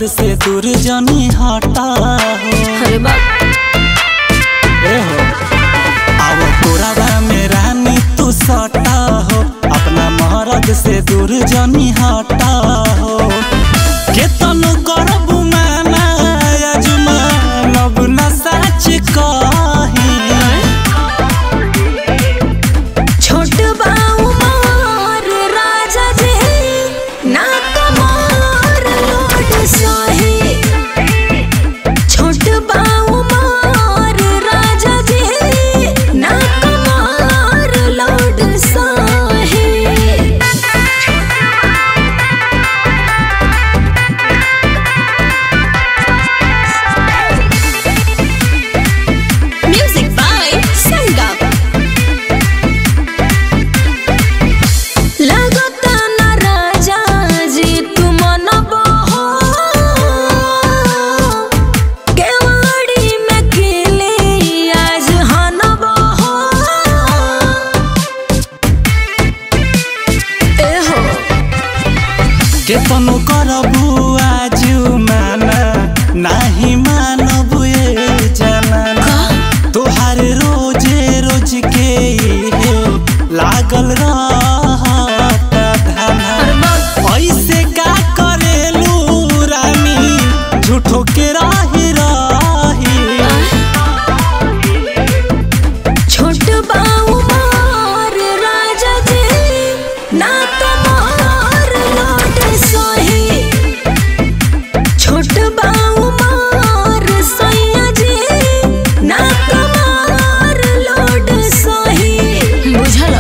मरद से दूर जनी हटा हो अरे बाप ए हो अब तोरा में रानी तू सटा हो अपना मरद से दूर जनी हटा हो केतन करबू माना अजुमा लब न सच कही छोट बाऊ मोर राजा जी ना कमर लोड सही छोट बाऊ मोर राजा जी ना कमर लोड सही Music by Sangam. लगता न राजा जी तुम न बहो केवाड़ी में खिले आज हन बहो ए हो केतनो करबू आजु माना नाही मानबू ए जमाना तोहार रोजे रोज के इहे लागल रहत धाना ऐसे का करेलू रानी झूठो के रही रही छोट बाऊ मोर राजा जी ना कमर लोट सही छोट बाऊ मोर सैया जी ना कमर लोट सही बुझल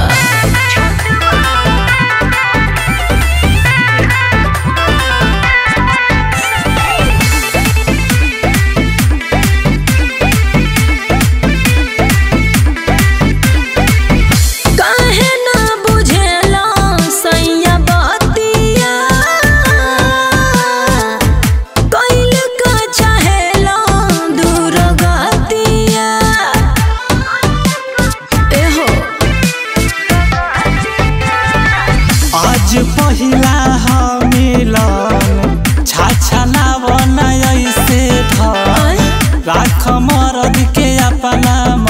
काहे ना बुझेला सैया बतिया कैल का चाहेला दूर गतिया एहो आज पहिला ह मिलन छाछा लावन ऐसे धर राख मरद के अपना